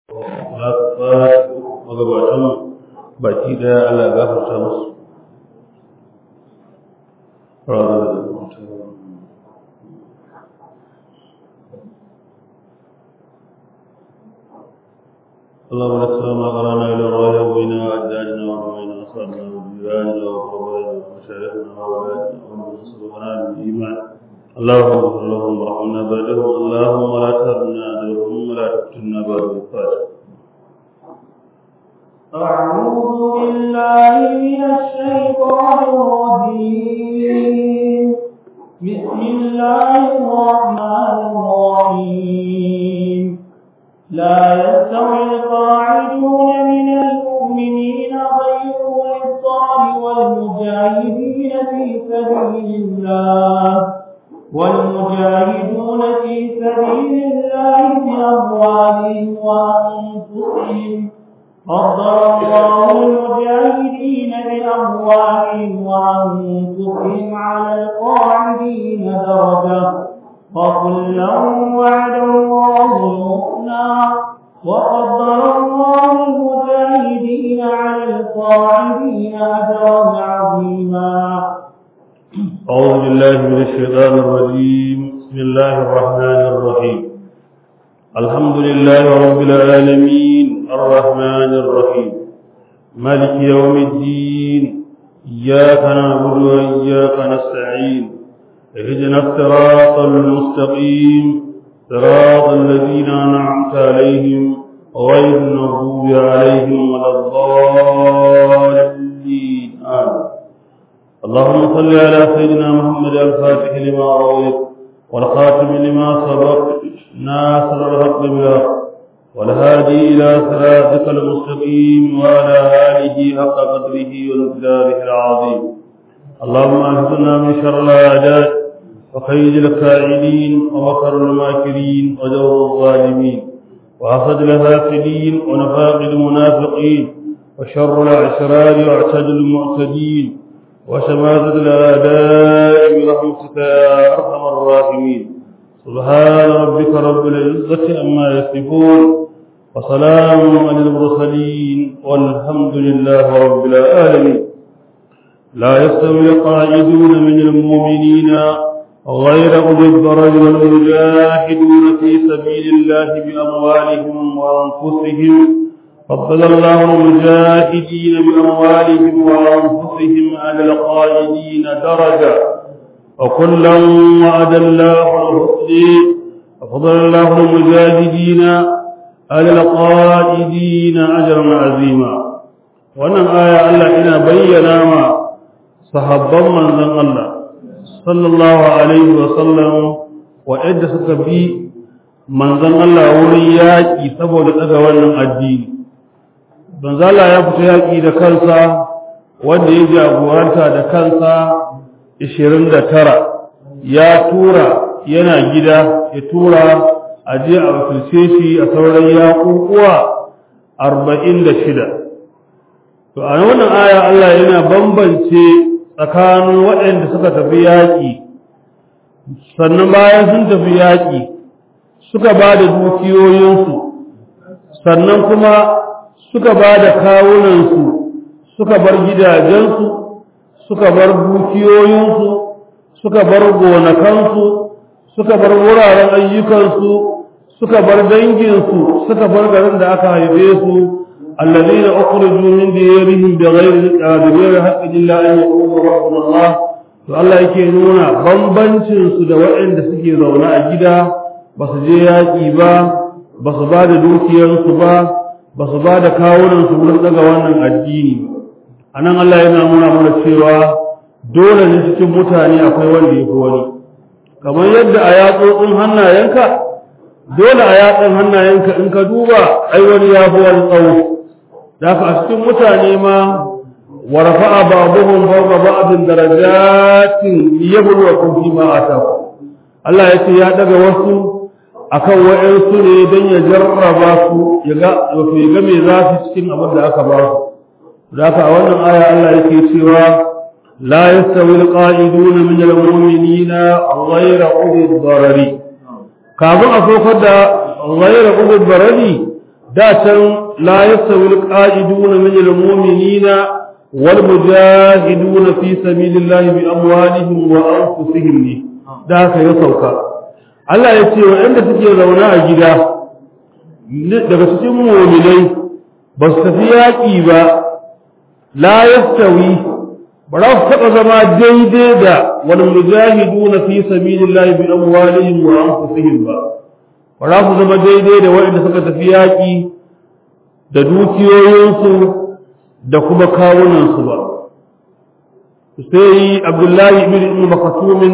za ka fara magabatan baki daya Allah ya gafarta musu اللهم لك ما قرانا الى الرايه وبين اجدادنا وبين اصحابنا وجيراننا وقربائنا ومشايخنا واولادنا ومن سبقنا بالايمان اللهم اغفر لهم وارحمنا بعدهم اللهم لا تهرنا اجرهم ولا تفتنا بعد الفاتحه أعوذ بالله من الشيطان الرجيم بسم الله الرحمن الرحيم لا يستوي القاعدون من المؤمنين غير الصالح والمجاهدين في سبيل الله والمجاهدون في سبيل الله بأموالهم وأنفسهم فضل الله المجاهدين بأموالهم وأنفسهم على القاعدين درجة وكلا وعد الله الحسنى وفضل الله المجاهدين على القاعدين أجرا عظيما أعوذ بالله من الشيطان الرجيم بسم الله الرحمن الرحيم الحمد لله رب العالمين الرحمن الرحيم مالك يوم الدين إياك نعبد وإياك نستعين اهدنا الصراط المستقيم صراط الذين أنعمت عليهم غير المغضوب عليهم ولا الضالين آمين اللهم صل على سيدنا محمد الفاتح لما رويت والخاتم لما سبق ناصر الحق بالحق والهادي إلى صراطك المستقيم وعلى آله حق قدره ومقداره العظيم اللهم اهدنا من شر الأعداء وخيد الكائنين ومكر الماكرين ودور الظالمين وحسد الهافلين ونفاق المنافقين وشر الأعشرار واعتد المعتدين وشماتة الأعداء برحمتك يا أرحم الراحمين سبحان ربك رب العزة عما يصفون وسلام على المرسلين والحمد لله رب العالمين لا يستوي القاعدون من المؤمنين غير أولي الضرر والمجاهدون في سبيل الله بأموالهم وأنفسهم فضل الله المجاهدين بأموالهم وأنفسهم على القائدين درجة وكلا وعد الله الحسنى وفضل الله المجاهدين على القائدين أجرا عظيما wannan aya Allah ina bayyana ma sahabban manzon Allah sallallahu alaihi wa sallam wa'anda suka bi manzon Allah wurin yaƙi saboda daga wannan addini manzon Allah ya fita yaƙi da kansa wanda ya jagoranta da kansa 29 ya tura yana gida ya tura a je a wakilce shi a sauran yaƙuƙuwa 46 to a wannan aya Allah yana bambance tsakanin waɗanda suka tafi yaƙi sannan bayan sun tafi yaƙi suka ba da dukiyoyinsu sannan kuma suka ba da kawunansu suka bar gidajensu suka bar dukiyoyinsu suka bar gonakansu suka bar wuraren ayyukansu suka bar danginsu suka bar garin da aka haife su الذين أخرجوا من ديارهم بغير بغير حق إلا أن يقولوا ربنا الله to Allah yake nuna bambancin su da waɗanda suke zaune a gida ba su je yaƙi ba ba su ba da dukiyarsu ba ba su ba da kawunansu wurin daga wannan addini a nan Allah yana nuna mana cewa dole ne cikin mutane akwai wanda ya fi wani kamar yadda a yatsotsin hannayenka dole a yatsun hannayenka in ka duba ai wani ya fi wani tsawo da a cikin mutane ma wa rafa'a ba'dhum fawqa ba'din darajatin liyabluwakum fima ataku Allah ya ce ya daga wasu akan wa'ansu ne don ya jarraba su ya ga wato ya ga me za su cikin abin da aka ba su da haka a wannan aya Allah yake cewa la yastawi alqa'iduna min almu'minina ghayra ulil darari kafin a sokar da ghayra ulil darari da can la yastawi alqa'iduna min almu'minina wal mujahiduna fi sabilillahi bi amwalihim wa anfusihim ne da haka ya sauka Allah ya ce waɗanda suke zaune a gida daga cikin mu'minai ba su tafi yaƙi ba la yastawi ba za su taɓa zama daidai da wani mujahidu na fi sabilillahi bi amwalihim wa anfusihim ba ba za su zama daidai da waɗanda suka tafi yaƙi da dukiyoyinsu da kuma kawunansu ba sai abdullahi ibn ibn makatumin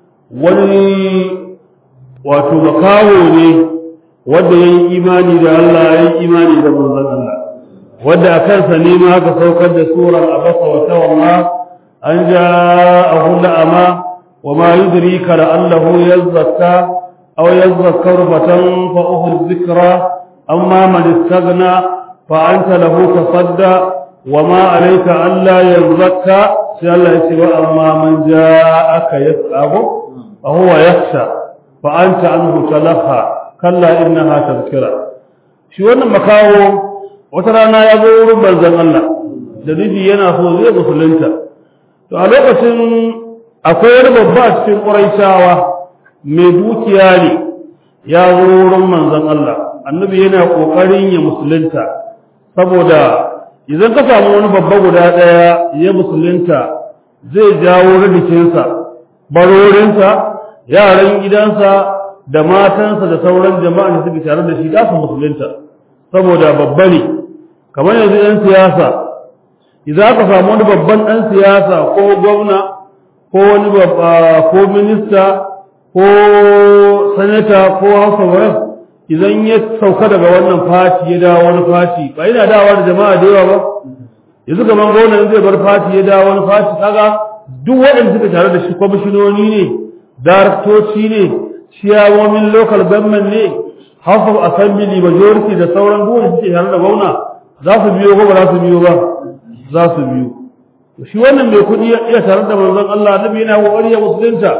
wani wato makawo ne wanda ya yi imani da Allah ya yi imani da manzon Allah wanda a kansa ne ma aka saukar da surar abasa wa tawalla an ja'ahu la'ama wa ma yudrika la'allahu yazakka aw yazakkaru fatanfa'uhu dhikra amma man istaghna fa anta lahu tasadda wa ma alayka alla yazakka sai Allah ya ce wa amma man ja'aka yas'abu fa huwa yakhsha fa anta anhu talaha kalla innaha tadhkira shi wannan makawo wata rana ya zo wurin banzan Allah da nufi yana so zai musulunta to a lokacin akwai wani babba a cikin ƙuraishawa mai dukiya ne ya zo wurin manzon Allah annabi yana ƙoƙarin ya musulunta saboda idan ka samu wani babba guda ɗaya ya musulunta zai jawo rikicinsa barorinsa yaran gidansa da matansa da sauran jama'a da suke tare da shi za su musulunta saboda babba ne kamar yanzu ɗan siyasa idan aka samu wani babban ɗan siyasa ko gwamna ko wani ko minista ko sanata ko house of reps idan ya sauka daga wannan fati ya dawo wani fati ba yana dawa da jama'a da yawa ba yanzu kamar gwamnan zai bar fati ya dawo wani fati kaga duk waɗanda suka tare da shi kwamishinoni ne daraktoci ne ciyawomin local government ne house of assembly majority da sauran duk wanda suke tare da gwamna za su biyo ko ba za su biyo ba za su biyo shi wannan mai kuɗi ya tare da manzon Allah nabi yana kokari ya musulunta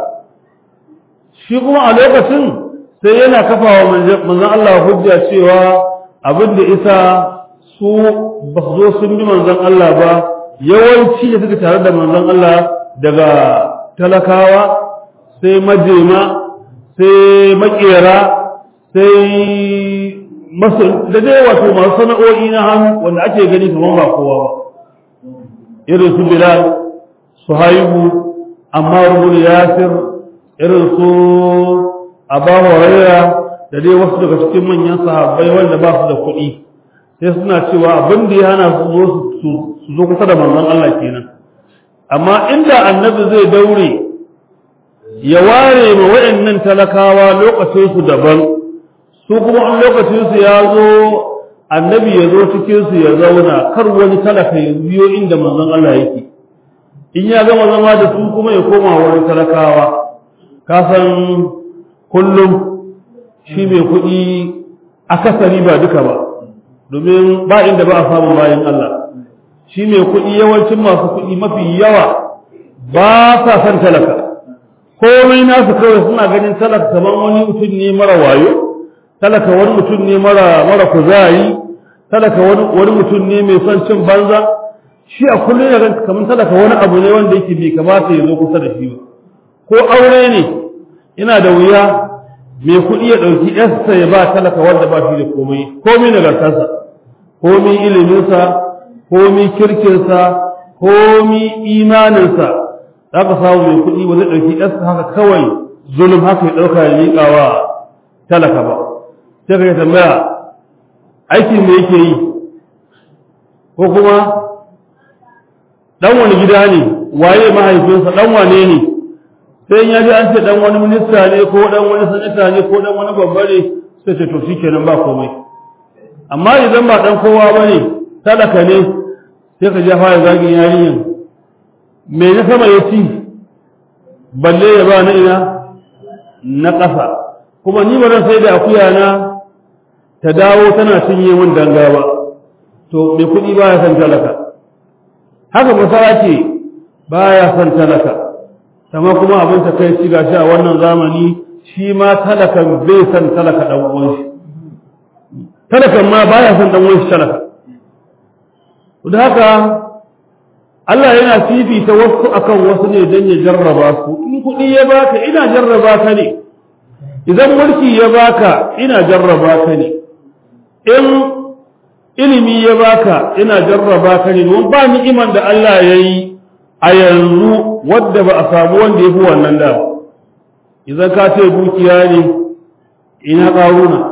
shi kuma a lokacin sai yana kafa wa manzon Allah hujja cewa abin da isa su ba su zo sun bi manzon Allah ba yawanci da suka tare da manzon Allah daga talakawa sai majema sai makera sai masu da dai wato masu sana'o'i na hannu wanda ake gani kamar ba kowa ba irin su bilal su haihu amma rubun yasir irin su abu huraira da dai wasu daga cikin manyan sahabbai wanda ba su da kuɗi sai suna cewa abin da ya hana su zo su zo kusa da manzon Allah kenan amma inda annabi zai daure ya ware ma waɗannan talakawa lokacin su daban su kuma an lokacin su ya zo annabi ya zo cikin su ya zauna kar wani talaka ya biyo inda manzon Allah yake in ya gama zama da su kuma ya koma wurin talakawa ka san kullum shi mai kuɗi akasari ba duka ba domin ba inda ba a samu bayan Allah shi mai kuɗi yawancin masu kuɗi mafi yawa ba sa son talaka komai nasu kawai suna ganin talaka kamar wani mutum ne mara wayo talaka wani mutum ne mara mara kuzari talaka wani wani mutum ne mai son cin banza shi a kullum yana ganin kamar talaka wani abu ne wanda yake bai kamata ya zo kusa da shi ba ko aure ne yana da wuya mai kuɗi ya ɗauki yarsa ya ba talaka wanda ba shi da komai komai nagartarsa komai iliminsa komai kirkinsa komai imaninsa za ka samu mai kuɗi ba zai ɗauki yarsa haka kawai zulum haka ya ɗauka ya miƙa wa talaka ba sai ka yi tambaya aikin da yake yi ko kuma ɗan wani gida ne waye mahaifinsa ɗan wane ne sai ya ji an ce dan wani minista ne ko dan wani sanata ne ko dan wani babba ne sai ce to shikenan ba komai amma idan ba dan kowa bane talaka ne sai ka ja fara zagin yarinyan me na sama ya ci balle ya ba na ina na ƙasa kuma ni ba sai da akuya na ta dawo tana cinye min danga ba to mai kuɗi baya son talaka haka masara ce baya son talaka kama kuma abin ta kai shiga shi a wannan zamani shi ma talakan bai san talaka dan uwan shi talakan ma baya son dan wani talaka da haka Allah yana fifita wasu akan wasu ne don ya jarraba su in kuɗi ya baka ina jarraba ka ne idan mulki ya baka ina jarraba ka ne in ilimi ya baka ina jarraba ka ne don ba ni'iman da Allah ya yi a yanzu wadda ba a samu wanda ya fi wannan da ba idan ka ce dukiya ne ina ƙaruna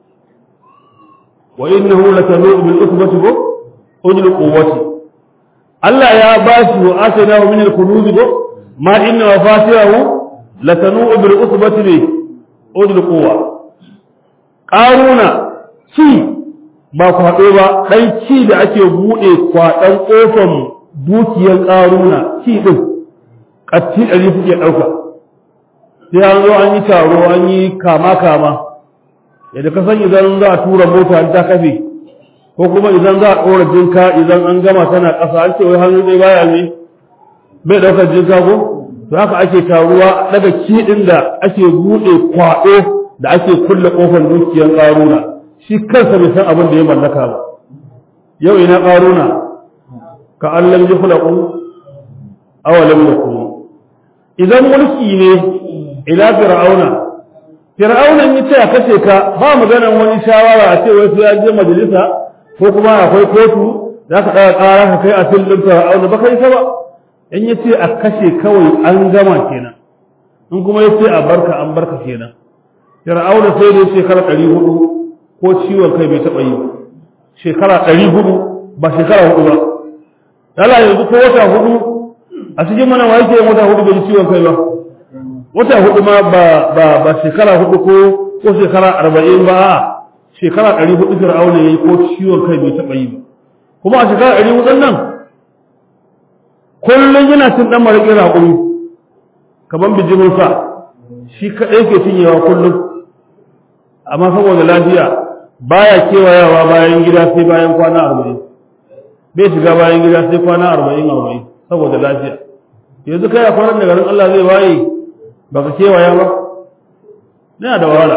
wa innahu latanu bil usbati ko ulul quwwati Allah ya bashi wa ataynahu min al-kunuz ko ma inna mafatihahu latanu bil usbati bi ulul quwwa ƙaruna ci ba kwaɗo ba ɗan ci da ake buɗe kwaɗan ƙofan dukiyar ƙaruna ci ɗin ƙatti ɗari suke ɗauka sai an zo an yi taro an yi kama-kama yadda ka san idan za a tura mota an ta kafe ko kuma idan za a ɗora jinka idan an gama tana ƙasa an ce wai hannu ɗaya baya ne bai ɗaukar jinka ko to haka ake taruwa daga kiɗin da ake buɗe kwaɗo da ake kulle ƙofar dukiyar ƙaruna shi kansa bai san abin da ya mallaka ba yau ina ƙaruna ka allam ji kulaƙun awalam da kuma idan mulki ne ila fir'auna fir'auna ya ce a kashe ka ba maganan wani shawara a ce wai sai an je majalisa ko kuma akwai kotu za ka ɗaga ƙara ka kai a filin fir'auna ba kai ba in ya ce a kashe kawai an gama kenan in kuma ya ce a barka an barka kenan fir'auna sai da shekara ɗari hudu ko ciwon kai bai taɓa yi ba shekara ɗari hudu ba shekara hudu ba dala yanzu ko wata hudu a cikin mana wa yake wata hudu bai ciwon kai ba wata hudu ma ba ba ba shekara hudu ko ko shekara arba'in ba a shekara ɗari hudu fir'auna yayi ko ciwon kai bai taɓa yi ba kuma a shekara ɗari hudun nan kullum yana cin ɗan maraƙin raƙumi kamar bijimin sa shi kaɗai ke cinyewa kullum amma saboda lafiya baya kewayawa bayan gida sai bayan kwana arba'in bai shiga bayan gida sai kwana arba'in arba'in saboda lafiya yanzu kai a kwanan da garin Allah zai waye ba ka kewaya ba yana da wahala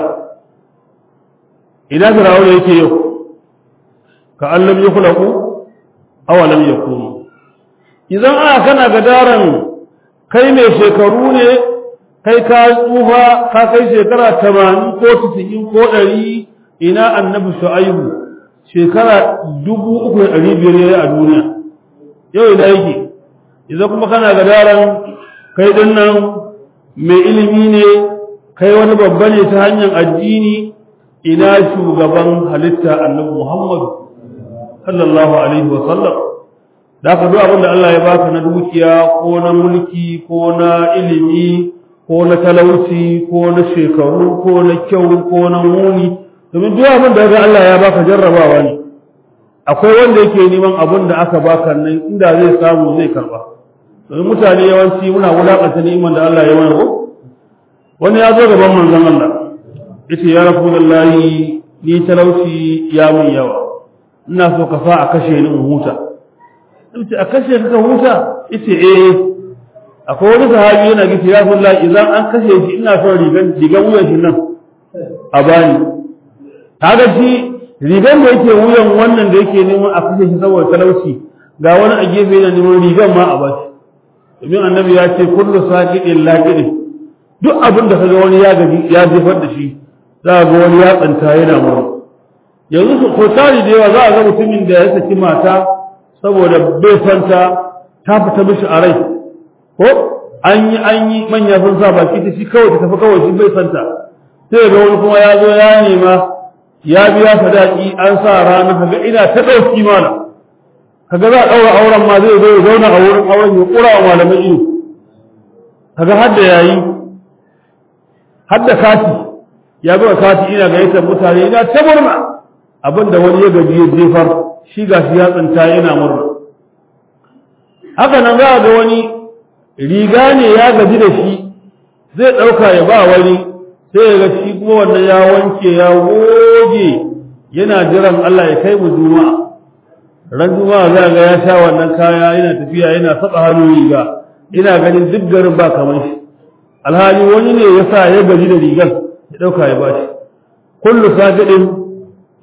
idan firawuna yake yau ka allam ya kula ku awalam ya kuma idan aka kana ga daren kai mai shekaru ne kai ka tsufa ka kai shekara tamanin ko tisa'in ko ɗari ina annabi shu'aibu shekara dubu uku da ɗari biyar ya a duniya yau ina yake idan kuma kana ga daren kai ɗin nan mai ilimi ne kai wani babba ne ta hanyar addini ina shugaban halitta annabi muhammadu sallallahu alaihi wa sallam da ka zo abin da Allah ya baka na dukiya ko na mulki ko na ilimi ko na talauci ko na shekaru ko na kyau ko na muni domin duk abin da ga Allah ya baka jarrabawa ne akwai wanda yake neman abin da aka baka nan inda zai samu zai karba domin mutane yawanci muna wulakanta ni'imar da Allah ya mana ko wani ya zo gaban manzon Allah yace ya rasulullahi ni talauci ya mun yawa ina so ka sa a kashe ni in huta yace a kashe ka huta yace eh akwai wani sahabi yana gice ya fulla idan an kashe shi ina son rigan rigan wuyan shi nan a bani kaga shi rigan da yake wuyan wannan da yake neman a kashe shi saboda talauci ga wani a gefe yana neman rigan ma a bashi domin annabi ya ce kullu saqidin laqidin duk abin da kaga wani ya gaji ya jefar da shi za ga wani ya tsanta yana mura yanzu su ko tari da yawa za a ga mutumin da ya saki mata saboda bai santa ta fita mishi a rai ko an yi an yi manya sun sa baki ta shi kawai ta tafi kawai shi bai santa sai ga wani kuma ya zo ya nema ya biya sadaki an sa rana kaga ina ta ɗauki mana kaga za a ɗaura auren ma zai zo ya zauna a wurin auren ya ƙura wa malamai ido kaga hadda yayi hadda kati ya ga kati ina gayyatar mutane ina ta murna abinda wani ya gaji ya jefar shi gashi ya tsinta yana murna haka nan za a ga wani riga ne ya gaji da shi zai ɗauka ya ba wani sai ya ga shi kuma wannan ya wanke ya goge yana jiran Allah ya kai mu juma'a ran juma'a za ga ya sha wannan kaya yana tafiya yana saba hannu riga ina ganin duk garin ba kamar shi alhali wani ne ya sa ya gaji da rigar ya ɗauka ya bashi kullu sajidin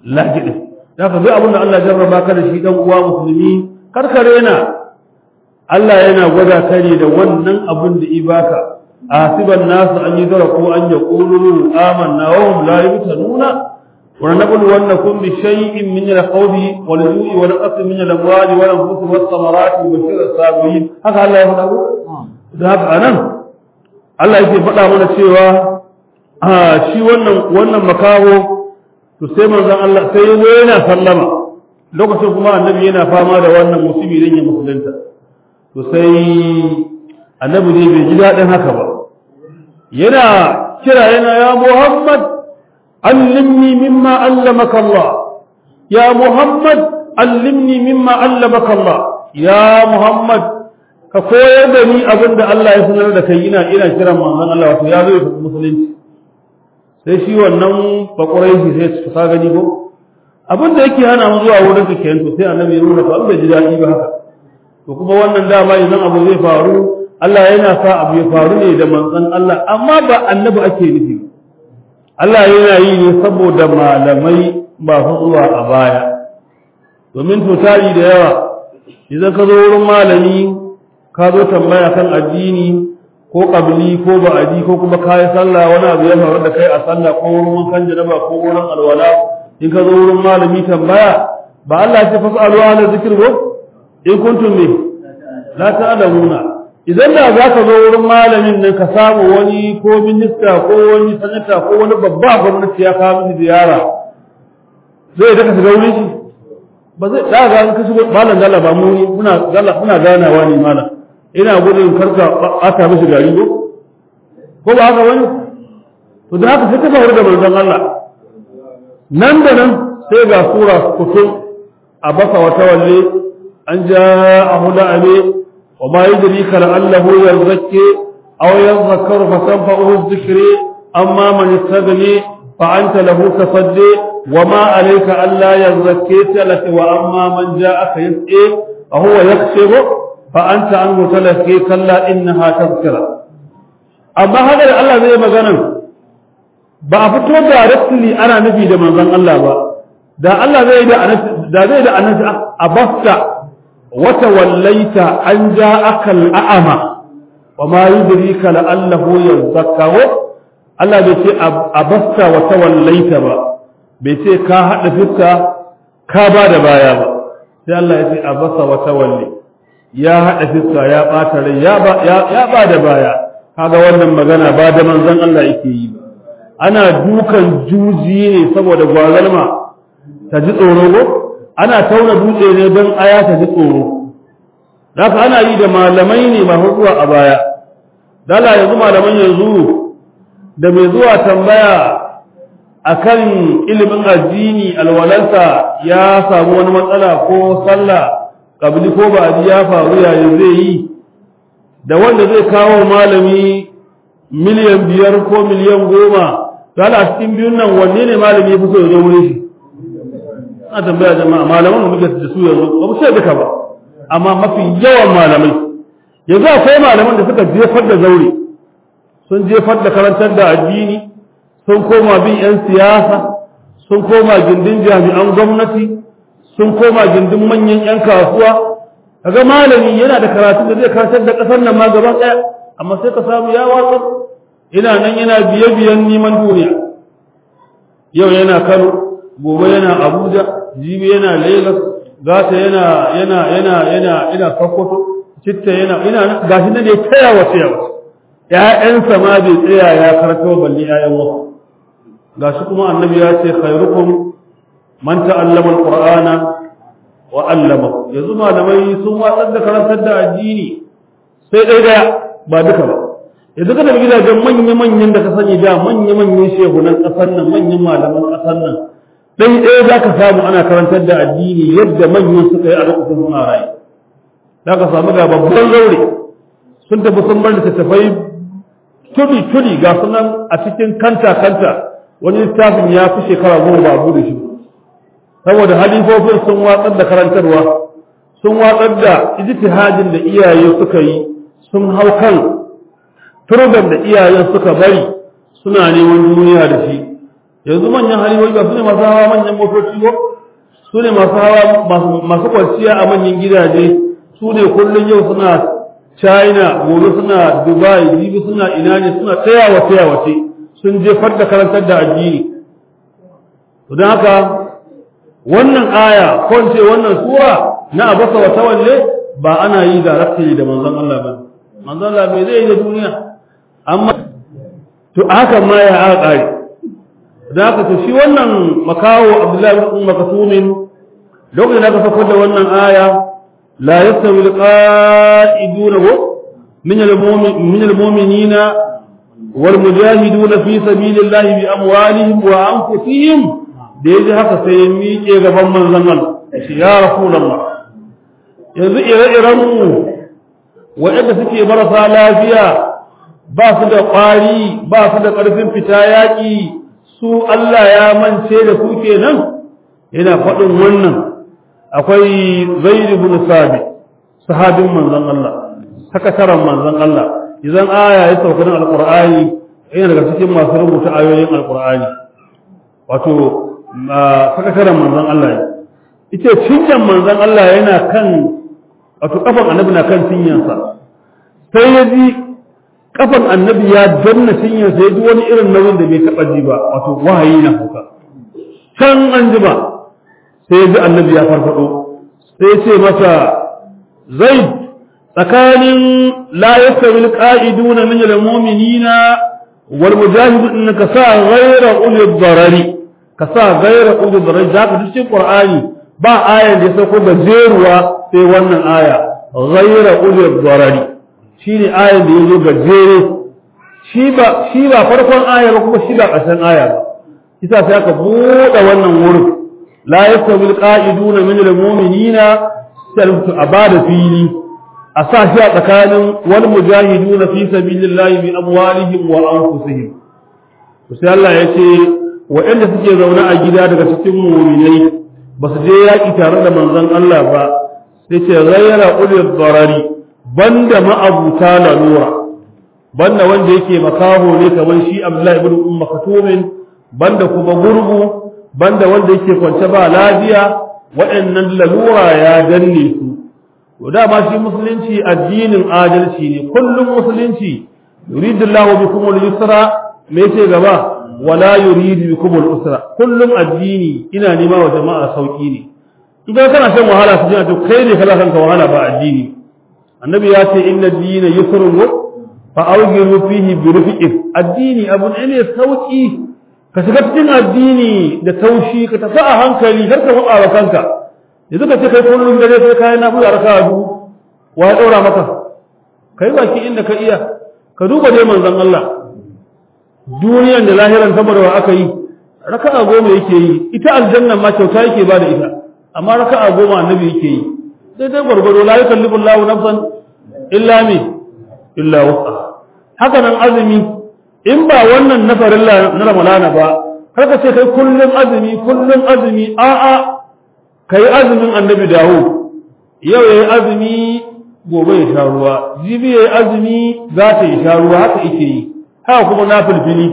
lahidi da ka duk abin da Allah jarraba ka da shi dan uwa musulmi karkare na Allah yana gwada ka ne da wannan abin da ibaka asiban nasu an yi zara ko an yaqulu amanna wa hum la yuftanuna wa nablu wannakum bi shay'in min al-khawfi wal ju'i wa naqsin min al-amwali wal anfusi was samarati wa bashir as-sabirin haka Allah ya faɗa da haka anan Allah yake faɗa mana cewa a shi wannan wannan makaho to sai manzon Allah sai yazo yana sallama lokacin kuma annabi yana fama da wannan musibi dan ya musulunta to sai annabi ne bai ji daɗin haka ba yana kira yana ya Muhammad allimni mimma allamaka Allah ya Muhammad allimni mimma allamaka Allah ya Muhammad ka koyar da ni abin da Allah ya sanar da kai ina ina kiran manzon Allah wato ya zo ya musulunci sai shi wannan bakurai shi sai su ka gani ko abin da yake hana mu zuwa wurin ka kenan to sai annabi ya nuna to an bai ji daɗi ba haka to kuma wannan dama idan abu zai faru Allah yana sa abu ya faru ne da manzon Allah amma ba annabi ake nufi Allah yana yi ne saboda malamai ba su zuwa a baya domin to tari da yawa idan ka zo wurin malami ka zo tambaya kan addini ko kabili ko ba'adi ko kuma kayi sallah wani abu ya faru da kai a sallah ko wurin wankan janaba ko wurin alwala in ka zo wurin malami tambaya ba Allah ya ce fasalu ala zikir ko in kuntum ne la ta'lamuna idan da za ka zo wurin malamin nan ka samu wani ko minista ko wani sanata ko wani babba gwamnati ya kawo miki ziyara zai da ka shiga wurin shi ba zai da ga ka shigo malam dalla ba mu muna dalla muna ganawa ne malam ina gudun karka aka mishi gari ko ko ba haka wani to da haka sai ka faru da manzon Allah nan da nan sai ga sura kutum a baka wata walle an ja'ahu la'abi wa ma yudrika la'allahu yazakki aw yadhakkaru fa tanfa'uhu dhikri amma man istaghni fa anta lahu tasaddi wa ma alayka alla yazakki talaka wa amma man ja'aka yas'i fa huwa yakhshibu fa anta anhu talaki kalla innaha tadhkira amma haka da Allah zai magana ba a fito directly ana nufi da manzon Allah ba da Allah zai da da zai da annabi abasta wata wallaita an ja'aka al'ama wa ma yudrika la'allahu yazakkahu Allah bai ce abasta wata wallaita ba bai ce ka hada fiska ka ba da baya ba sai Allah ya ce abasa wata walli ya hada fiska ya bata rai ya ba ya ba da baya kaga wannan magana ba da manzon Allah yake yi ba ana dukan juji ne saboda gwazalma ta ji tsoro ko ana tauna dutse ne don aya ta ji tsoro haka ana yi da malamai ne masu zuwa a baya dala yanzu malaman yanzu da mai zuwa tambaya akan ilimin addini alwalansa ya samu wani matsala ko sallah kabili ko ba ya faru yayin zai yi da wanda zai kawo malami miliyan biyar ko miliyan goma dala a cikin biyun nan wanne ne malami ya fi so ya zo wurin shi ana tambaya jama'a malaman da muke da su yanzu ba mu sai duka ba amma mafi yawan malamai yanzu akwai malaman da suka jefar da zaure sun jefar da karantar da addini sun koma bin yan siyasa sun koma gindin jami'an gwamnati sun koma gindin manyan yan kasuwa kaga malami yana da karatu da zai karantar da kasar nan ma gaba daya amma sai ka samu ya watsar ina nan yana biye biyan neman duniya yau yana Kano gobe yana Abuja jibi yana Lagos gata yana yana yana yana ina Sokoto citta yana ina gashi nan ne taya wa taya ƴaƴansa ma bai tsaya ya karto balle ƴaƴan wasu gashi kuma annabi ya ce khairukum man ta'allama alqur'ana wa 'allama yanzu malamai sun watsar da karantar da addini sai dai daya ba duka ba yanzu kada gidajen manya manyan da ka sani da manya manyan shehunan kasar nan manyan malaman kasar nan dai ɗaya za ka samu ana karantar da addini yadda manyan suka yi a lokacin suna rayu za ka samu ga babban zaure sun tafi sun bar littattafai tuli tuli ga sunan a cikin kanta kanta wani littafin ya fi shekara goma ba bude shi saboda halifofin sun watsar da karantarwa sun watsar da ijtihadin da iyaye suka yi sun hau kan turban da iyayen suka bari suna neman duniya da shi yanzu manyan halihoyi ba su ne masu hawa manyan motoci ba su ne masu hawa masu kwanciya a manyan gidaje su ne kullum yau suna china gobe suna dubai jibi suna ina ne suna tayawa tayawace sun jefar da karantar da addini don haka wannan aya ko ce wannan sura na abasa wa tawalle ba ana yi da rafi da manzon Allah ba manzon Allah bai zai yi da duniya amma to haka ma ya aka da haka to shi wannan makawo Abdullahi ibn Maktumin lokacin da aka sako da wannan aya la yastawi alqa'iduna min almu'min min almu'minina wal mujahiduna fi sabilillahi bi amwalihim wa anfusihim da yaji haka sai ya miƙe gaban manzon Allah shi ya rasulullah yanzu ire-iren mu waɗanda suke marasa lafiya ba su da ƙwari ba su da ƙarfin fita yaƙi su Allah ya mance da su kenan yana faɗin wannan akwai zaid ibn sabi sahabin manzon Allah sakataran manzon Allah idan aya ya sauka na alqur'ani yana daga cikin masu rubuta ayoyin alqur'ani wato sakataran manzon Allah ita cinyan manzon Allah yana kan wato kafan annabi na kan cinyansa sai ya ji kafan annabi ya danna cinyansa ya ji wani irin nauyin da bai taɓa ji ba wato wahayi na hauka can an ji ba sai ya ji annabi ya farfado sai ya ce masa zai tsakanin la yastawi alqa'iduna min almu'minina wal mujahidun ka sa ghayra ulil darari ka sa ghayra ulil darari zaka ji cikin qur'ani ba ayan da ya sauko gajeruwa sai wannan aya ghayra ulil darari shine ayan da yazo gajere shi ba shi ba farkon aya ba kuma shi ba ƙarshen aya ba isa sai aka buɗe wannan wurin la yastawi alqa'iduna min almu'minina salatu abada fili a sa shi a tsakanin wal mujahiduna fi sabilillahi bi amwalihim wa anfusihim to sai Allah ya ce waɗanda suke zaune a gida daga cikin mu'minai ba su je yaƙi tare da manzon Allah ba sai ce ghayra ulil darari banda ma'abuta lalura banda wanda yake makaho ne kamar shi Abdullahi ibn Umm Maktumin banda kuma gurgu banda wanda yake kwance ba lafiya waɗannan lalura ya danne su to dama shi musulunci addinin adalci ne kullum musulunci yuridullahu bikum al-yusra me yake gaba wala yuridu bikum al-usra kullum addini ina nema wa jama'a sauki ne idan kana shan wahala su jina to kai ne kala kanka wahala ba addini annabi ya ce inna ad-dina yusrun fa awgiru fihi bi rufiqin addini abu ne sauki ka shiga cikin addini da taushi ka tafi a hankali kar ka faɗa wa kanka yanzu ka ce kai kullum dare sai kayan na buya raka a dubu wa ya ɗora maka kai baki inda ka iya ka duba dai manzon Allah duniyan da lahiran saboda wa aka yi raka'a goma yake yi ita aljanna ma kyauta yake ba da ita amma raka'a goma annabi yake yi daidai gwargwado la yukallifu Allahu nafsan illa mi illa wusa haka nan azumi in ba wannan na farilla na ramadana ba kar ka ce kai kullum azumi kullum azumi a'a kai azumin annabi dawo yau yayi azumi gobe ya sha ruwa jibi yayi azumi za ta yi sha ruwa haka yake yi haka kuma na filfili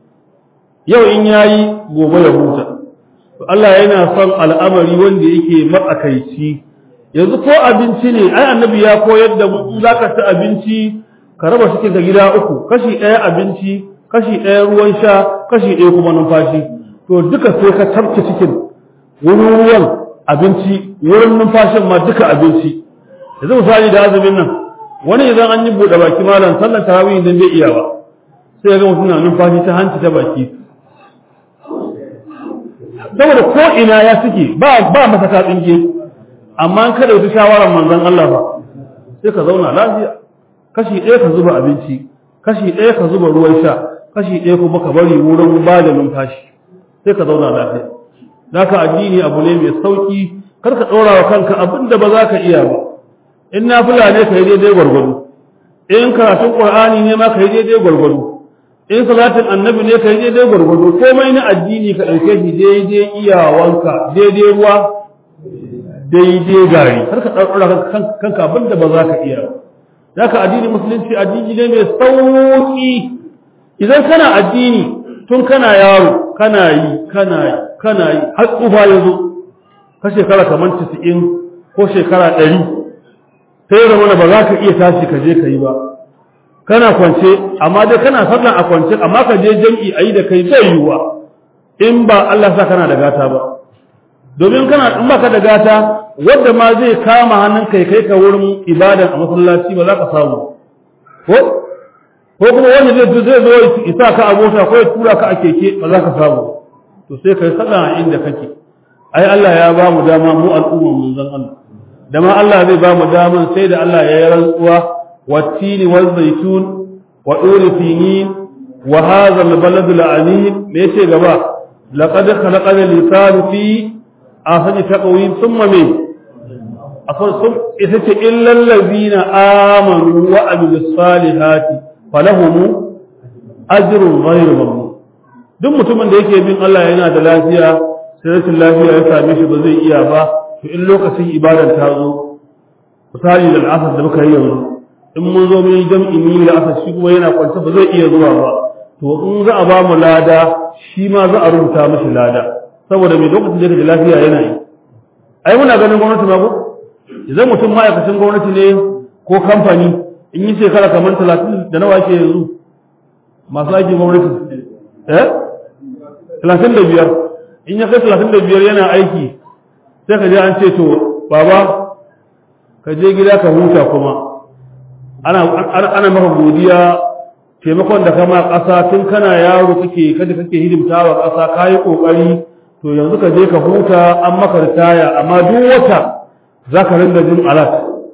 yau in yayi gobe ya huta to Allah yana son al'amari wanda yake matsakaici yanzu ko abinci ne ai annabi ya koyar da mu za ka ci abinci ka raba cikin ka gida uku kashi ɗaya abinci kashi ɗaya ruwan sha kashi ɗaya kuma numfashi to duka sai ka tabke cikin wurin ruwan abinci wurin numfashin ma duka abinci yanzu misali da azumin nan wani idan an yi buɗe baki malam sallan tarawih idan bai iya ba sai ga mutum na numfashi ta hanci ta baki saboda ko ina ya suke ba ba masa ka tsinke amma an kada wata shawarar manzon Allah ba sai ka zauna lafiya kashi ɗaya ka zuba abinci kashi ɗaya ka zuba ruwan sha kashi ɗaya kuma ka bari wurin ba da numfashi sai ka zauna lafiya naka addini abu ne mai sauki kar ka ɗora wa kanka abin da ba za ka iya ba in na fula ne ka yi daidai gwargwado in karatun qur'ani ne ma ka yi daidai gwargwado in salatin annabi ne ka yi daidai gwargwado komai na addini ka ɗauke shi daidai iyawanka daidai ruwa daidai gari kar ka ɗora kanka abin da ba za ka iya ba zaka addini musulunci addini ne mai sauki idan kana addini tun kana yaro kana yi kana yi kana yi har tsufa ya zo ka shekara kamar 90 ko shekara 100 sai zama ba za ka iya tashi ka je ka yi ba kana kwance amma dai kana sallah a kwance amma ka je jam'i ayi da kai zai yiwuwa in ba Allah sa kana da gata ba domin kana in baka da gata wanda ma zai kama hannun kai kai ka wurin ibada a masallaci ba za ka samu ko ko kuma wanda zai zai zo isa ka a mota ko ya tura ka a keke ba za ka samu to sai kai sallah a inda kake ai Allah ya ba mu dama mu al'umma mun zan Allah da ma Allah zai ba mu daman sai da Allah ya yi rantsuwa wattini wal zaitun wa duri sinin wa hadha al balad al amin me yace gaba laqad khalaqana al insana fi ahsani taqwim thumma me asan sum ita ce illa allazina amanu wa amilus salihati falahum ajrun ghayru mamnun duk mutumin da yake bin Allah yana da lafiya sai rashin lafiya ya same shi ba zai iya ba to in lokacin ibadar ta zo misali da al'asar da muka yi yanzu in mun zo mun yi jam'i ni da asar shi kuma yana kwance ba zai iya zuwa ba to in za a ba mu lada shi ma za a rubuta mishi lada saboda mai lokacin da yake da lafiya yana yi ai muna ganin gwamnati ma ko idan mutum ma'aikacin gwamnati ne ko kamfani in yi shekara kamar talatin da nawa ke yanzu masu aikin gwamnati eh talatin da biyar in ya kai talatin da biyar yana aiki sai ka je an ce to baba ka je gida ka huta kuma ana ana maka godiya taimakon da kama ƙasa tun kana yaro kake kada kake hidimta wa ƙasa ka yi ƙoƙari to yanzu ka je ka huta an maka ritaya amma duk wata za ka ringa jin alat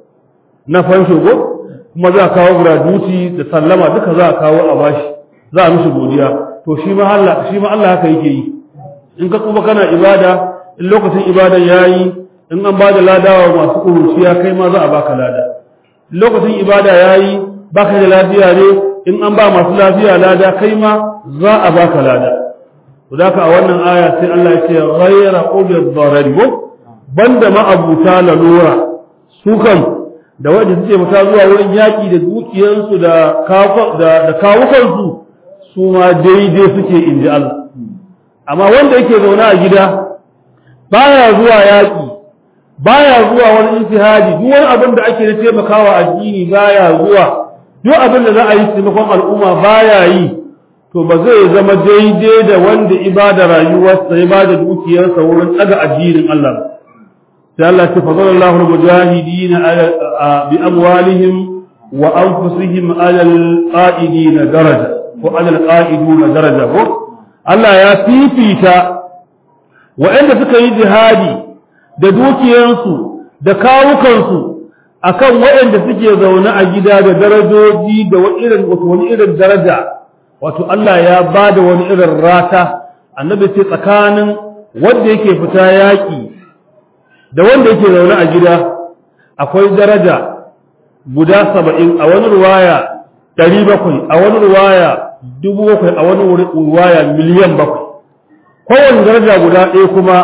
na fansho ko kuma za a kawo gratuity da sallama duka za a kawo a bashi za a mishi godiya to shi ma Allah shi ma Allah haka yake yi in ka kuma kana ibada in lokacin ibadan yayi in an bada ladawa masu kuruciya kai ma za a baka lada lokacin ibada yayi baka da lafiya ne in an ba masu lafiya lada kai ma za a baka lada to da a wannan aya sai Allah ya ce ghayra ulil darari ko banda ma abuta lalura su kan da wanda suke fita zuwa wurin yaki da dukiyansu da da kawukansu su ma daidai suke inji Allah amma wanda yake zaune a gida baya zuwa yaƙi baya zuwa wani intihadi duk wani abin da ake na taimakawa addini baya zuwa duk abin da za a yi taimakon al'umma baya yi to ba zai zama daidai da wanda ibada rayuwarsa ya bada dukiyarsa wurin tsaga addinin Allah sai Allah ta fadala Allahu al-mujahidin bi amwalihim wa anfusihim ala al-qa'idin daraja ko ala al-qa'idun daraja ko Allah ya fifita waɗanda suka yi jihadi da dukiyansu da kawukansu akan waɗanda suke zaune a gida da darajoji da wani irin daraja wato Allah ya ba da wani irin rata annabi ce tsakanin wanda yake fita yaƙi da wanda yake zaune a gida akwai daraja guda saba'in a wani ruwaya ɗari bakwai a wani ruwaya dubu bakwai a wani ruwaya miliyan bakwai kowane daraja guda ɗaya kuma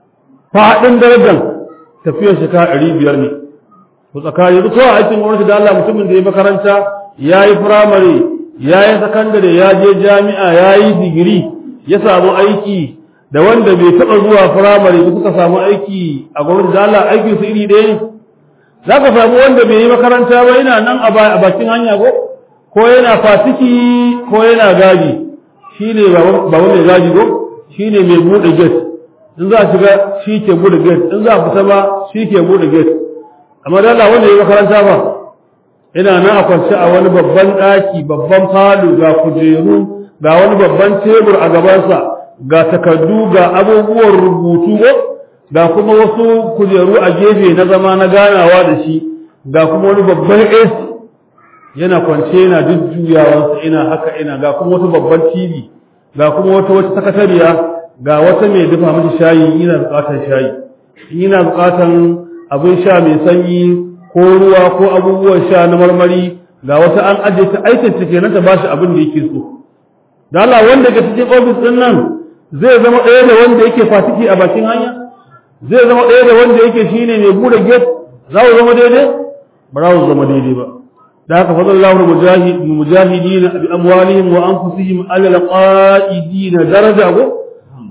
faɗin darajar tafiyar shekara ɗari biyar ne to tsakani duk kowa aikin gwamnati da Allah mutumin da ya makaranta ya yi firamare ya yi sakandare ya je jami'a ya yi digiri ya samu aiki da wanda bai taɓa zuwa firamare da suka samu aiki a gwamnati da Allah aikin su iri ɗaya za ka samu wanda bai yi makaranta ba yana nan a bakin hanya ko ko yana fatiki ko yana gaji shi ne ba mai gaji ko shi ne mai buɗe gate in za a shiga shi ke buɗe gate in za a fita ba shi ke buɗe gate amma da Allah wanda ya makaranta ba ina nan a kwance a wani babban ɗaki babban falo ga kujeru ga wani babban tebur a gabansa ga takardu ga abubuwan rubutu ga kuma wasu kujeru a gefe na zama na ganawa da shi ga kuma wani babban AC yana kwance yana jujjuyawansa ina haka ina ga kuma wata babban TV ga kuma wata wata sakatariya ga wata mai dafa mashi shayi yana bukatar shayi yana bukatar abin sha mai sanyi ko ruwa ko abubuwan sha na marmari ga wata an ajiye ta aikin ta kenan ta bashi abin da yake so da Allah wanda ke cikin ofis din nan zai zama ɗaya da wanda yake fatiki a bakin hanya zai zama ɗaya da wanda yake shine mai bude gate za ku zama daidai ba za ku zama daidai ba da haka fadar Allah mujahidina bi amwalihim wa anfusihim ala alqaidina daraja ko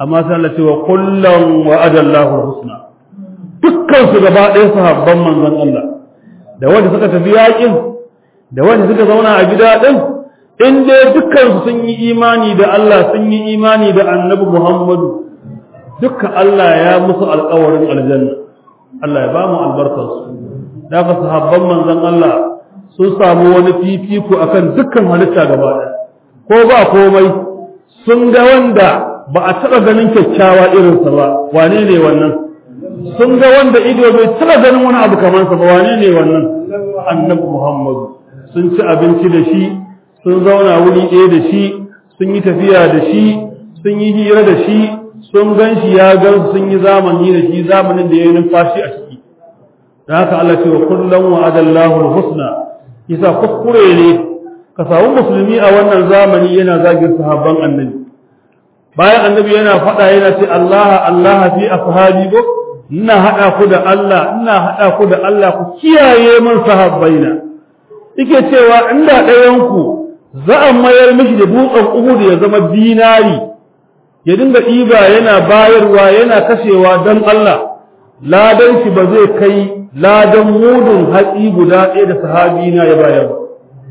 amma sai Allah ce wa kullum wa adallahu husna dukkan su gaba ɗaya sahabban manzon Allah da wanda suka tafi yakin da wanda suka zauna a gida din in dai dukkan su sun yi imani da Allah sun yi imani da Annabi Muhammadu dukkan Allah ya musu alƙawarin aljanna Allah ya ba mu albarkar su da ka sahabban manzon Allah sun samu wani fifiko akan dukkan halitta gaba ɗaya ko ba komai sun ga wanda ba a taɓa ganin kyakkyawa irinsa ba wane ne wannan sun ga wanda ido bai taɓa ganin wani abu kamar sa ba wane ne wannan annabi muhammadu sun ci abinci da shi sun zauna wuri ɗaya da shi sun yi tafiya da shi sun yi hira da shi sun gan shi ya gan sun yi zamani da shi zamanin da ya yi numfashi a ciki da haka Allah ce wa kullum wa adallahu husna yasa kuskure ne ka samu musulmi a wannan zamani yana zagin sahabban annabi bayan annabi yana faɗa yana ce Allah Allah fi ashabi ko ina hada ku da Allah ina hada ku da Allah ku kiyaye man sahabbaina yake cewa inda ɗayan ku za a mayar mishi da dutsen Uhud ya zama dinari ya dinga ɗiba yana bayarwa yana kashewa don Allah ladan shi ba zai kai ladan mudun hatsi guda ɗaya da sahabi na ya bayar ba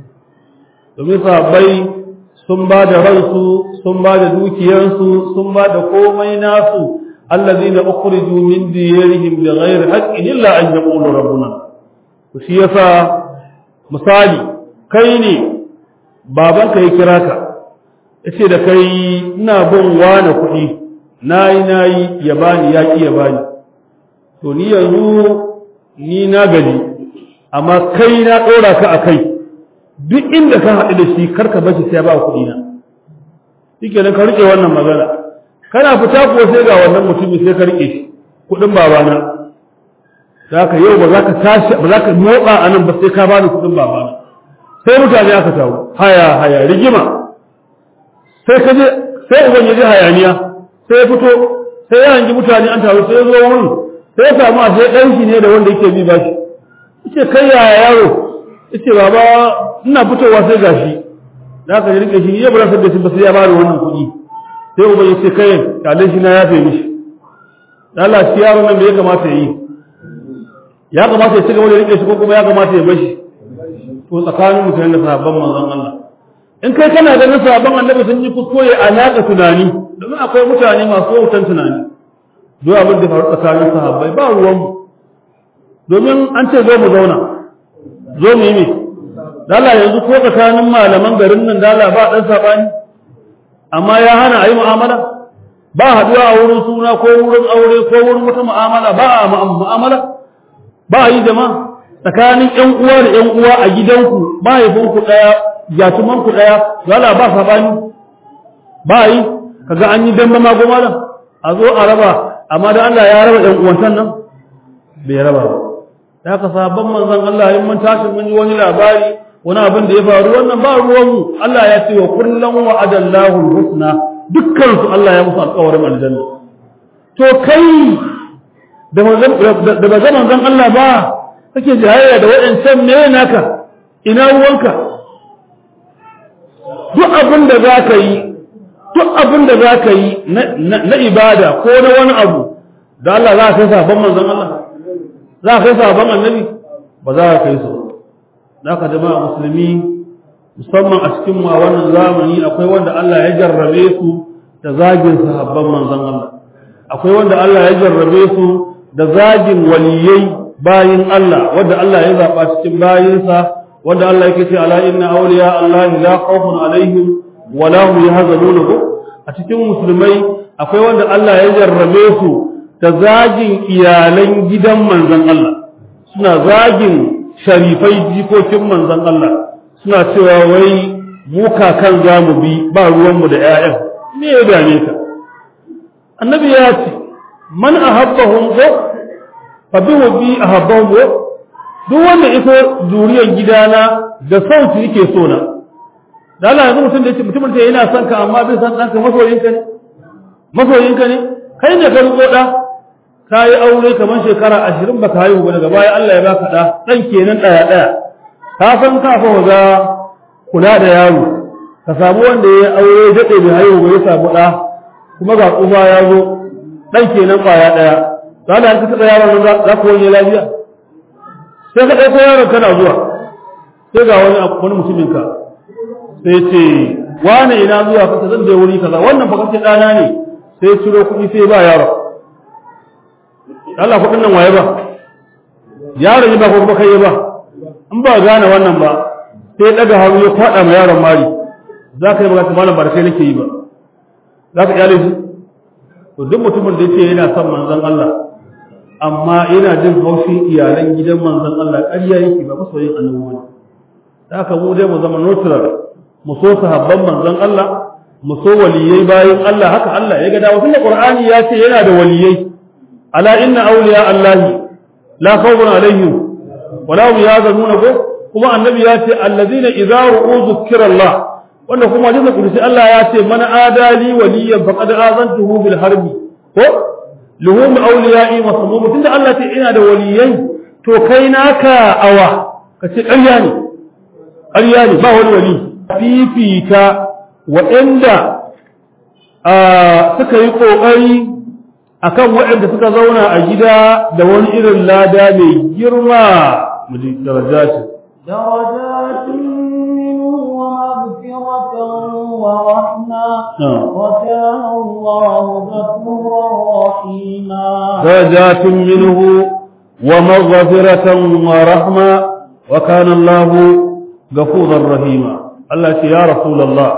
domin sahabbai sun ba da ransu sun ba da dukiyarsu sun ba da komai nasu allazina ukhriju min diyarihim bighayri haqqin illa an yaqulu rabbuna to shi yasa misali kai ne babanka ya kira ka yace da kai ina bin wani kuɗi nayi nayi ya bani ya ki ya bani to ni yanzu ni na gaji amma kai na ɗora ka a kai duk inda ka haɗu da shi karka bashi sai ba kuɗi na shike nan ka rike wannan magana kana fita ko sai ga wannan mutumi sai ka rike shi kuɗin babana zaka yau ba za ka tashi ba za ka motsa a nan ba sai ka bani kuɗin babana sai mutane aka tawo haya haya rigima sai ka je sai uban ya ji hayaniya sai ya fito sai ya hangi mutane an taru sai ya zo wurin sai ya samu a sai ɗan shi ne da wanda yake bi bashi yace kai yaya yaro yace baba ina fitowa sai gashi da aka rike shi ya bar da shi ba sai ya bani wannan kuɗi sai uban yace kai kalle shi na yafe mishi Allah shi yaron nan me ya kamata ya yi ya kamata ya ci gaba da rike shi ko kuma ya kamata ya bashi to tsakanin mutane da sahabban manzon Allah in kai kana ganin sahabban annabi sun yi kuskure alaka tunani domin akwai mutane masu wautan tunani duk abin da faru tsakanin sahabbai ba ruwan mu domin an ce zo mu zauna zo mu yi me dala yanzu ko tsakanin malaman garin nan dala ba dan sabani amma ya hana a yi mu'amala ba haduwa a wurin suna ko wurin aure ko wurin wata mu'amala ba a mu'amala ba a yi jama'a tsakanin ƴan uwa da ƴan uwa a gidanku mahaifinku ɗaya yatumanku ɗaya dala ba sabani ba a yi kaga an yi damba ma goma a zo a raba amma da Allah ya raba ƴan uwantan nan bai raba ba da haka sabon manzon Allah in mun tashi mun yi wani labari wani abin da ya faru wannan ba ruwanmu Allah ya ce wa kullum wa adallahu husna dukkan su Allah ya musu alƙawarin aljanna to kai da manzon da bazan manzon Allah ba kake jayayya da waɗancan me naka ina ruwanka duk abin da za ka yi duk abin da za ka yi na ibada ko na wani abu da Allah za ka kai sabon manzon Allah za ka kai sabon annabi ba za ka kai su da ka jama'a musulmi musamman a cikin mu a wannan zamani akwai wanda Allah ya jarrabe su da zagin sahabban manzon Allah akwai wanda Allah ya jarrabe su da zagin waliyai bayin Allah wanda Allah ya zaba cikin bayinsa wanda Allah yake ce ala inna awliya Allah la khawfun alaihim wa la hum yahzanun a cikin musulmai akwai wanda Allah ya jarrabe su da zagin iyalan gidan manzon Allah suna zagin sharifai jikokin manzon Allah suna cewa wai mu kakan za mu bi ba ruwanmu da 'ya'yan me ya dame ka annabi ya ce man ahabbahum ko fa bi bi ahabbahum ko duk wanda iso zuriyar gidana da sauti yake so na da Allah yanzu mutum da yake mutumin da yana son ka amma bai san ɗanka masoyinka ne masoyinka ne kai ne ka riko ɗa ka yi aure kamar shekara ashirin ba ka haihu ba daga baya Allah ya baka ɗa ɗan kenan ɗaya ɗaya ka san ka fa ga kula da yaro ka samu wanda ya aure daɗe bai haihu ba ya samu ɗa kuma ga tsufa ya zo dan kenan kwaya daya za da ka taɓa yaron nan za ku wani lafiya sai ka ɗauko yaron kana zuwa sai ga wani wani mutumin ka sai ce wane ina zuwa kasa zan je wuri kaza wannan fa kace ɗana ne sai ciro kuɗi sai ba yaro Allah kuɗin nan waye ba yaron ya ba ko kuma kai ba in ba gane wannan ba sai daga hannu ya kwaɗa ma yaron mari za ka yi magana malam ba da kai nake yi ba za ka iyale shi to duk mutumin da yake yana son manzon Allah amma yana jin haushin iyalan gidan manzon Allah ƙarya yake ba masoyin annabi ne da haka mu dai mu zama neutral mu so sahabban manzon Allah mu so waliyai bayan Allah haka Allah ya ga dawo tunda Qur'ani ya ce yana da waliyai ala inna awliya Allahi la khawfun alaihim wa la hum yahzanun ko kuma annabi ya ce allazina idza ru'u zukira Allah wanda kuma hadisi kudusi Allah ya ce man adali waliyan faqad azantuhu bil harbi ko luhum awliya'i masmum tunda Allah ce ina da waliyai to kai naka awa kace ƙarya ne ƙarya ne ba wani wali fifita waɗanda suka yi ƙoƙari akan waɗanda suka zauna a gida da wani irin lada mai girma mu ji darajatin درجات منه ومغفرة ورحمة وكان الله غفورا رحيما درجات منه ومغفرة ورحمة وكان الله غفورا رحيما الله يا رسول الله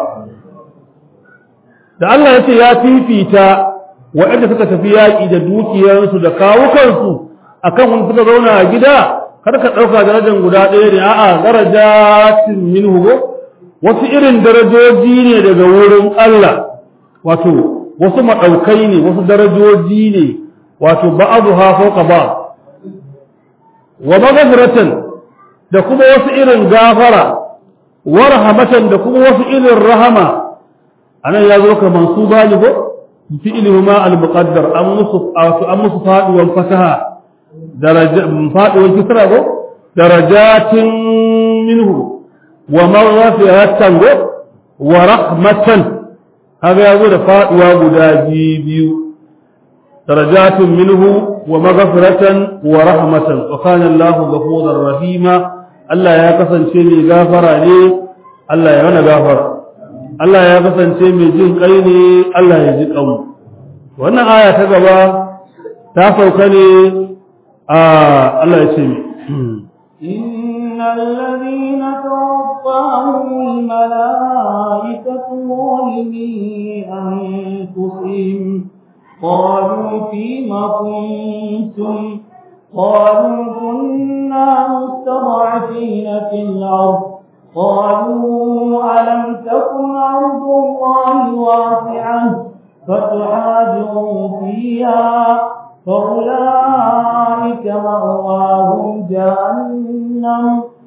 da Allah ya ce ya fifita waɗanda suka tafi yaƙi da dukiyarsu da kawukansu akan wani suka zauna a gida kar ka ɗauka darajar guda ɗaya ne a'a darajatin minhu wasu irin darajoji ne daga wurin Allah wato wasu maɗaukai ne wasu darajoji ne wato ba'aduha fawqa ba wa maghfiratan da kuma wasu irin gafara wa rahmatan da kuma wasu irin rahama anan ya zo ka mansuba ne ko fi'luhuma al-muqaddar an musu an musu faduwan fasaha daraja faduwan kisra ko darajatin minhu wa maghfiratan wa rahmatan kaga yazo da faduwa guda biyu darajatin minhu wa maghfiratan wa rahmatan wa kana Allahu ghafurur rahima Allah ya kasance mai gafara ne Allah ya mana gafara Allah ya kasance mai jin kai ne Allah ya ji kanmu wannan aya ta gaba ta sauka ne a Allah ya ce إن الذين توفاهم الملائكة ظالمي أنفسهم قالوا فيم كنتم قالوا كنا مستضعفين في الأرض قالوا ألم تكن أرض الله واسعة فتحاجروا فيها فأولئك مأواهم جهنم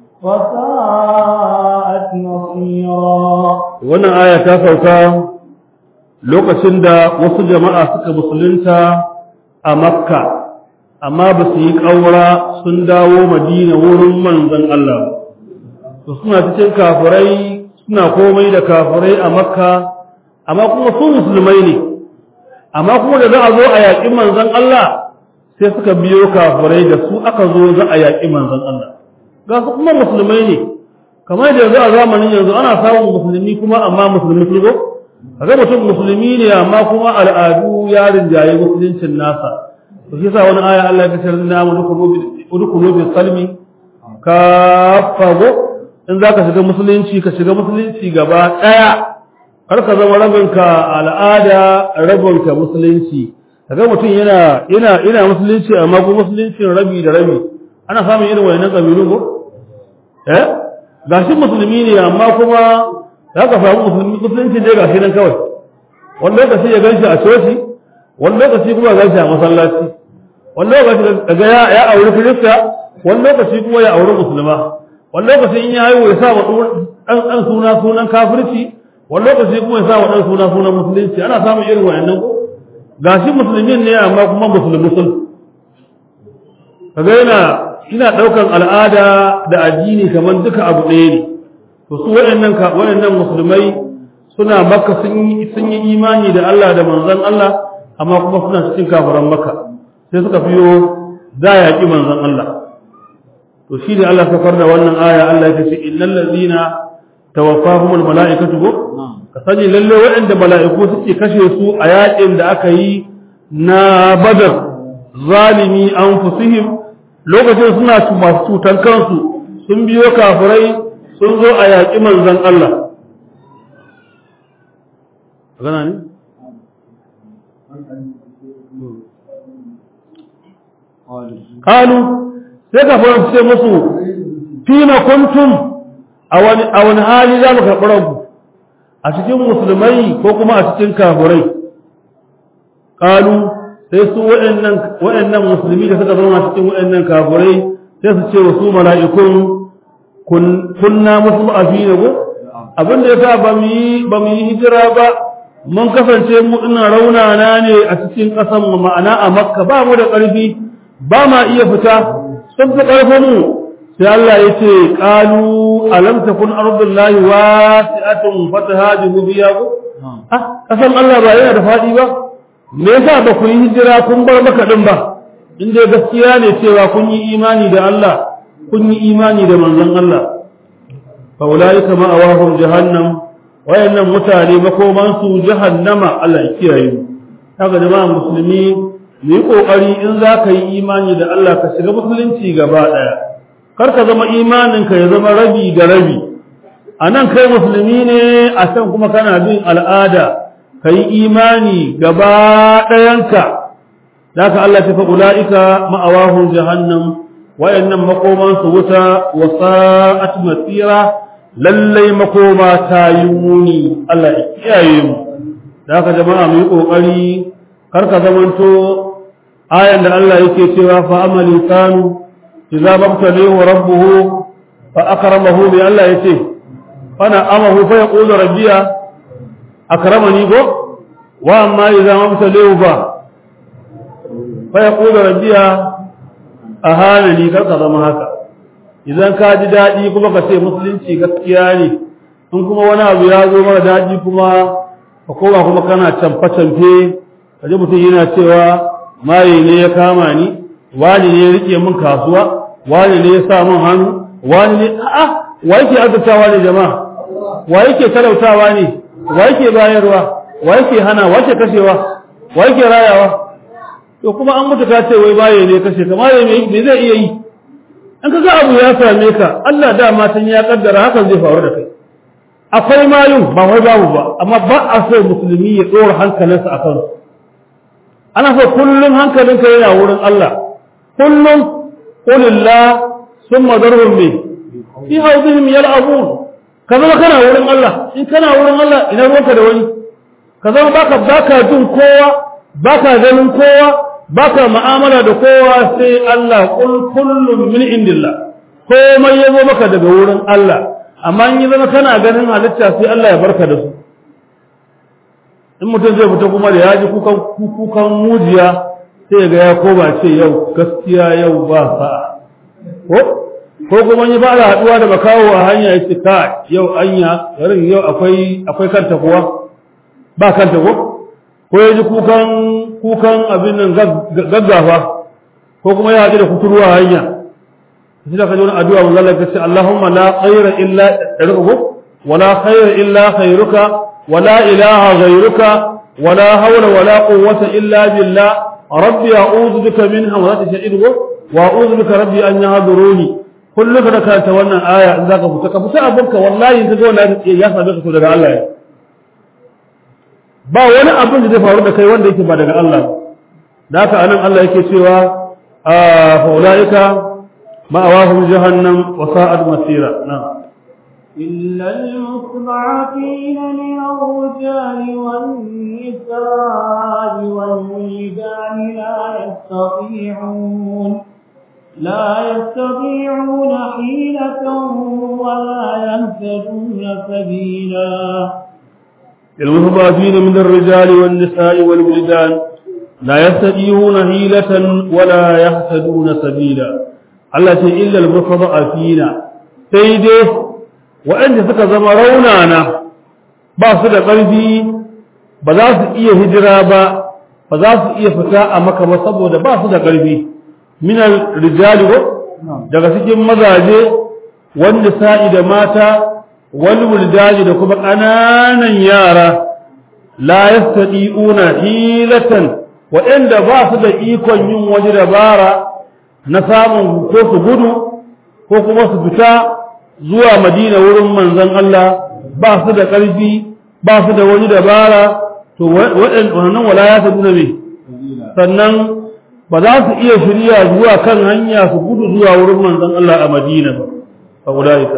وساءت مصيرا wannan aya ta sauka lokacin da wasu jama'a suka musulunta a makka amma ba su yi ƙaura sun dawo madina wurin manzon Allah to suna cikin kafirai suna komai da kafirai a makka amma kuma su musulmai ne amma kuma da za a zo a yaƙi manzon Allah sai suka biyo kafirai da su aka zo za a yaƙi manzon Allah ga su kuma musulmai ne kamar da yanzu a zamanin yanzu ana samun musulmi kuma amma musulmi sun zo kaga mutum musulmi ne amma kuma al'adu ya rinjaye musuluncin nasa to shi yasa wani aya Allah ya ce na mu dukulu bi salmi kafago in zaka shiga musulunci ka shiga musulunci gaba daya kar ka zama rabinka al'ada rabinka musulunci kaga mutum yana yana ina musulunci amma kuma musuluncin rabi da rabi ana samun irin wayannan kabilu ko eh gashi musulmi ne amma kuma za ka samu musulmi musulunci ne gashi nan kawai wani lokaci ya ganshi a coci wani lokaci kuma ya ganshi a masallaci wani lokaci daga ya ya auri kirista wani lokaci kuma ya auri musulma wani lokaci in ya haihu ya sa wa dan dan suna sunan kafirci wani lokaci kuma ya sa wa dan suna sunan musulunci ana samun irin wayannan ko gashi musulmin ne amma kuma musulmi sun kaga yana ina daukan al'ada da addini kamar duka abu ɗaya ne to su waɗannan ka waɗannan musulmai suna makka sun yi sun yi imani da Allah da manzon Allah amma kuma suna cikin kafiran makka sai suka fiyo za ya yaki manzon Allah to shi da Allah sakar da wannan aya Allah ya ce innal ladina tawaffahumul malaikatu go ka sani lalle waɗanda mala'iku suke kashe su a yakin da aka yi na badar zalimi anfusihim lokacin suna masu cutan kansu sun biyo kafirai sun zo a yaƙi manzon Allah gana ne kalu sai kafirai su ce musu fima kuntum a wani hali za mu karɓi ranku a cikin musulmai ko kuma a cikin kafirai kalu sai su waɗannan musulmi da suka zama cikin waɗannan kafirai sai su ce wa su mala'ikun kunna musu a fi ko abin da ya sa ba mu yi hijira ba mun kasance mu ina raunana ne a cikin ƙasan mu ma'ana a makka ba mu da ƙarfi ba ma iya fita sun fi ƙarfin mu sai Allah ya ce qalu alam takun ardullahi wasi'atun fatahajibu biya ko ah ƙasan Allah ba yana da faɗi ba me yasa ba ku yi hijira kun bar maka din ba in dai gaskiya ne cewa kun yi imani da Allah kun yi imani da manzon Allah fa ulaika ma'awahum jahannam wayannan mutane makoman su jahannama Allah ya kiyaye mu haka jama'a musulmi mu yi kokari in za ka yi imani da Allah ka shiga musulunci gaba daya kar ka zama imanin ka ya zama rabi da rabi a nan kai musulmi ne a can kuma kana bin al'ada ka yi imani gaba ɗayanka da ka Allah ta fa'ula'ika ma'awahun jahannam wayannan makomansu wuta wa sa'at masira lallai makoma ta yi muni Allah ya kiyaye mu da ka jama'a mu yi ƙoƙari kar ka zamanto ayan da Allah yake cewa fa amali kanu idza mabtalahu rabbuhu fa akramahu bi Allah yace fana amahu fa yaqulu rabbiya akramani go wa amma idza mabtalahu fa fa yaqulu rabbiya ahanani kar ka zama haka idan ka ji dadi kuma ka ce musulunci gaskiya ne in kuma wani abu ya zo mara dadi kuma ka koma kuma kana camfe camfe kaje mutum yana cewa maye ne ya kama ni wani ne ya rike min kasuwa wani ne ya sa min hannu wani ne a'a wa yake azurtawa ne jama'a wa yake talautawa ne wa yake bayarwa wa yake hana wa yake kashewa wa yake rayawa to kuma an mutu ka ce wai baye ne kashe ka maye me zai iya yi an kaga abu ya same ka Allah dama tun ya kaddara hakan zai faru da kai akwai mayun ba wai babu ba amma ba a so musulmi ya tsora hankalinsa a kansu ana so kullum hankalinka yana wurin Allah kullum qulillah summa darhum bi fi hawdihim yal'abun ka zama kana wurin Allah in kana wurin Allah ina ruwanka da wani ka zama baka baka jin kowa baka ganin kowa baka mu'amala da kowa sai Allah kul kullum min indillah komai yazo maka daga wurin Allah amma in yi zama kana ganin halitta sai Allah ya barka da su in mutum zai fita kuma da ya ji kukan kukan mujiya sai ga ya koma ce yau gaskiya yau ba sa'a ko ko kuma yi ba da haduwa da makawo a hanya ya ce ka yau anya garin yau akwai akwai kanta kuwa ba kanta ko ko ya ji kukan kukan abin nan gaggafa ko kuma ya haɗu da kuturu a hanya sai da ka ji wani addu'a mun Allah ya ce Allahumma la khayra illa ko wala khayra illa khayruka wala ilaha ghayruka wala hawla wala quwwata illa billah rabbi a'udhu bika min hamazati shay'in wa a'udhu bika rabbi an yahduruni kullu ka karanta wannan aya in zaka fita ka fita abinka wallahi in ka ga wannan ya same ka daga Allah ne ba wani abin da zai faru da kai wanda yake ba daga Allah da haka anan Allah yake cewa fa ulaika ma'awahum jahannam wa sa'at masira na'am إلا المستضعفين من الرجال والنساء والولدان لا يستطيعون لا يستطيعون حيلة ولا يهتدون سبيلا المستضعفين من الرجال والنساء والولدان لا يستطيعون حيلة ولا يهتدون سبيلا التي إلا المستضعفين سيده وأن suka zama raunana ba su da ƙarfi ba za su iya hijira ba ba za su iya fita a maka ba saboda ba su da ƙarfi minal rijali daga cikin mazaje wanda sa'i da mata wal wuldaji da kuma ƙananan yara la yastati'una hilatan waɗanda ba su da ikon yin waje dabara na samun ko su gudu ko kuma su fita zuwa madina wurin manzon Allah ba su da ƙarfi ba su da wani dabara to waɗannan wala ya ta nuna me sannan ba za su iya shirya zuwa kan hanya su gudu zuwa wurin manzon Allah a madina ba فأولئك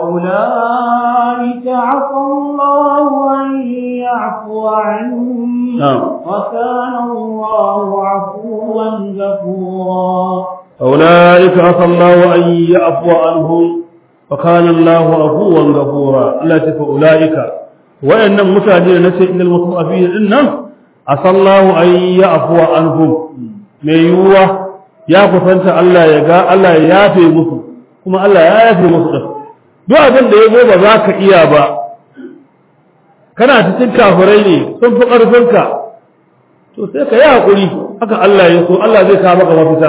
وأولئك عفى الله أن يعفو عنهم نعم وكان الله عفوا غفورا أولئك عفى الله أن يعفو عنهم وكان الله عفوا غفورا الله فأولئك وإن متعدين نسي إن المطرفين إنهم عسى الله أن يعفو عنهم من يوه ya kusanta Allah ya ga Allah ya yafe musu kuma Allah ya yafe musu din duk abin da ya zo ba za ka iya ba kana cikin kafirai ne sun fi ƙarfinka to sai ka yi haƙuri haka Allah ya so Allah zai kawo maka mafita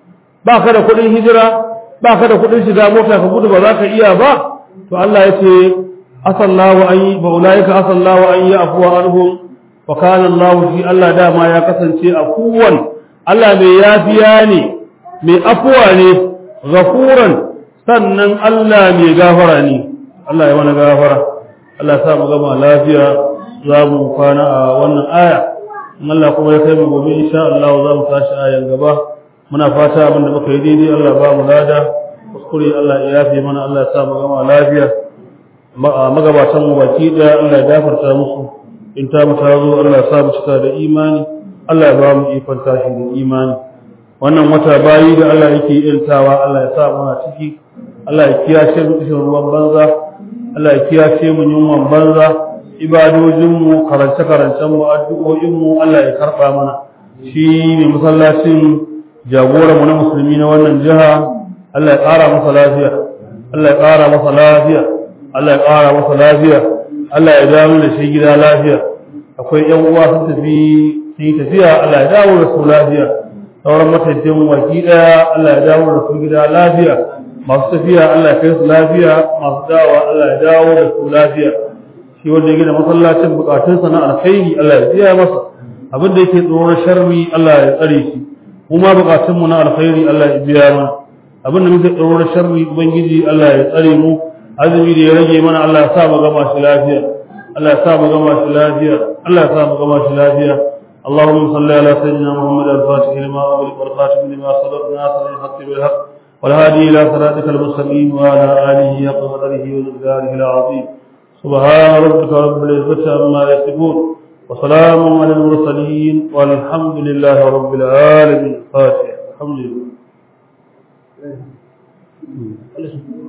ba ka da kuɗin hijira ba ka da kuɗin shiga mota ka gudu ba za ka iya ba to Allah ya ce asallahu an yi ba ulaika asallahu an yi afuwa anhum wa kana Allah shi Allah dama ya kasance afuwan Allah mai yafiya ne mai afuwa ne ghafuran sannan Allah mai gafara ne Allah ya wani gafara Allah ya sa mu gama lafiya za mu kwana a wannan aya in Allah kuma ya kai mu gobe insha Allah za mu tashi ayan gaba muna fata abinda muka yi daidai Allah ba mu lada kuskure Allah ya yafe mana Allah ya sa mu gama lafiya magabatan mu baki daya Allah ya gafarta musu in ta mu tazo Allah ya sa mu cika da imani Allah ya ba mu ikon tashi da imani wannan wata bayi da Allah yake iltawa Allah ya sa muna ciki Allah ya kiyashe mu cikin ruwan banza Allah ya kiyashe mu yunwan banza ibadojinmu karance-karancen mu addu'o'inmu Allah ya karɓa mana shi ne masallacin jagoran mu na musulmi na wannan jiha Allah ya ƙara masa lafiya Allah ya ƙara masa lafiya Allah ya ƙara masa lafiya Allah ya dawo da shi gida lafiya akwai ƴan uwa sun tafi sun yi tafiya Allah ya dawo da su lafiya sauran matafiyan waki ɗaya Allah ya dawo da su gida lafiya masu tafiya Allah ya kai su lafiya masu dawowa Allah ya dawo da su lafiya shi wanda ya gina masallacin bukatunsa na alkhairi Allah ya biya masa abin da yake tsoron sharri Allah ya tsare shi kuma bukatun mu na alkhairi Allah ya biya mana abin da muke tsoron sharri ubangiji Allah ya tsare mu azumi da ya rage mana Allah ya sa mu gama shi lafiya Allah ya sa mu gama shi lafiya Allah ya sa mu gama shi lafiya اللهم صل على سيدنا محمد الفاتح لما أغلق والخاتم لما سبق ناصر الحق بالحق والهادي إلى صراطك المستقيم وعلى آله حق قدره ومقداره العظيم سبحان ربك رب العزة عما يصفون وسلام على المرسلين والحمد لله رب العالمين الفاتحة الحمد لله